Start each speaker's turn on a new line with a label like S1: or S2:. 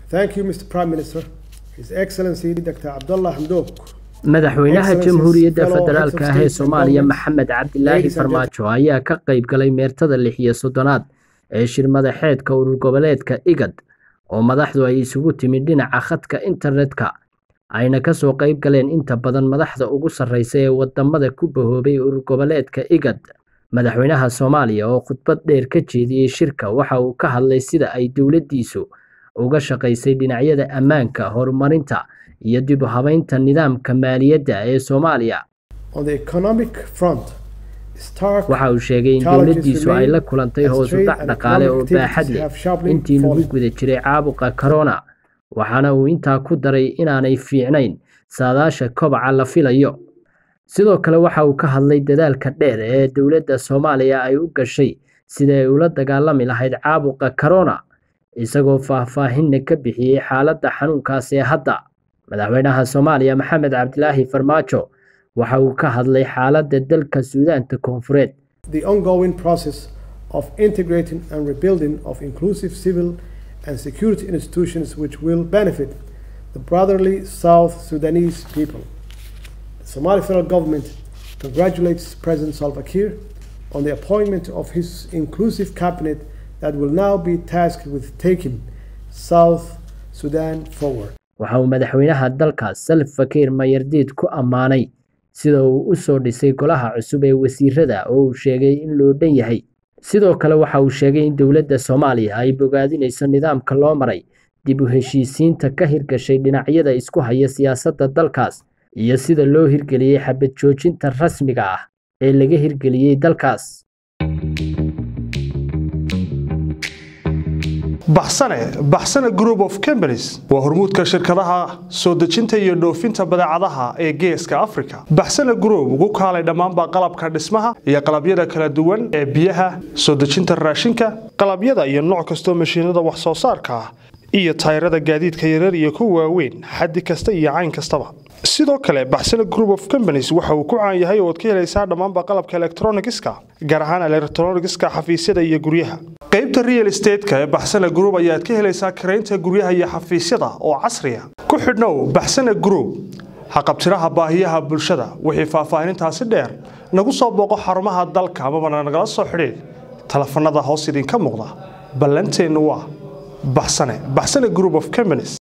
S1: Thank you, Mr. Prime Minister, His Excellency Dr. Abdullah Hamdok.
S2: madaxweynaha
S1: Excellencies,
S2: jamhuuriyadda
S1: fellow
S2: federaalka
S1: heads of
S2: ah ee
S1: state and
S2: soomaaliya
S1: government,
S2: maxamed cabdilaahi
S1: ladies and
S2: farmaajo ayaa ka qayb galay meertada lix iyo soddonaad ee shir madaxeedka urur goboleedka igad oo madaxdu ay isugu timid dhinaca khadka internetka ayna kasoo qayb galeen inta badan madaxda ugu sarreysa ee wadamada ku bahoobay urur goboleedka igad madaxweynaha soomaaliya oo khudbad dheer ka jeediyey shirka waxa uu ka hadlay sida ay dowladdiisu uga shaqaysay dhinacyada ammaanka horumarinta iyo dib u habeynta nidaamka maaliyadda ee soomaaliya
S1: On the economic front, stark
S2: waxa uu sheegay in
S1: challenges
S2: dowladdiisu ay
S1: remain
S2: la kulantay
S1: as
S2: hoos u
S1: trade
S2: dhac
S1: and
S2: dhaqaale oo
S1: economic
S2: baaxad
S1: activities
S2: leh
S1: have sharply
S2: intii lagu
S1: fallen.
S2: guda jiray caabuqa corona waxaana uu intaa ku daray inaanay fiicnayn saadaasha kobaca la filayo sidoo kale waxa uu ka hadlay dadaalka dheer ee dowladda soomaaliya ay u gashay sida ay ula dagaalami lahayd caabuqa corona isagoo faahfaahinna ka bixiyey xaaladda xanuunkaas ee hadda madaxweynaha soomaaliya maxamed cabdilaahi farmaajo waxa uu ka hadlay xaaladda dalka suudaanta koonfureed
S1: the ongoing process of integrating and rebuilding of inclusive civil and security institutions which will benefit the brotherly South Sudanese people. The Somali federal government congratulates President Salva Kiir on the appointment of his inclusive cabinet that will now be tasked with taking South Sudan forward.
S2: waxa uu madaxweynaha dalkaas salva kiir mayardiid ku ammaanay sida uu u soo dhisay golaha cusub ee wasiirada oo uu sheegay in loo dhan yahay sidoo kale waxa uu sheegay in dowladda soomaaliya ay bogaadinayso nidaamka loo maray dib u heshiisiinta ka hirgashay dhinacyada isku haya siyaasadda dalkaas iyo sida loo hirgeliyey xabad joojinta rasmiga ah ee laga hirgeliyey dalkaas
S3: baxsane baxsane group of companies waa hormuudka shirkadaha soo dejinta iyo dhoofinta badeecadaha ee geeska africa baxsane group ugu kaalay dhammaanba qalabka dhismaha iyo qalabyada kala duwan ee biyaha soo dejinta raashinka qalabyada iyo nooc kastoo mashiinada wax soo saarka ah iyo tayrada gaadiidka yaryar iyo kuwa waaweyn xaddi kasta iyo cayn kastaba sidoo kale baxsane group of companies waxa uu ku caan yahay oo aad ka helaysaa dhammaanba qalabka electronigiska gaar ahaan electronigiska xafiisyada iyo guryaha qaybta real estate-ka ee baxsane group ayaad ka helaysaa karaynta guryaha iyo xafiisyada oo casriya ku xidhnow baxsane group haqabtiraha baahiyaha bulshada wixii faahfaahinintaasi dheer nagu soo booqo xarumaha dalka amabana nagala soo xidhiid telefanada hoos idinka muuqda ballanteennu waa baxsane baxsane group of companies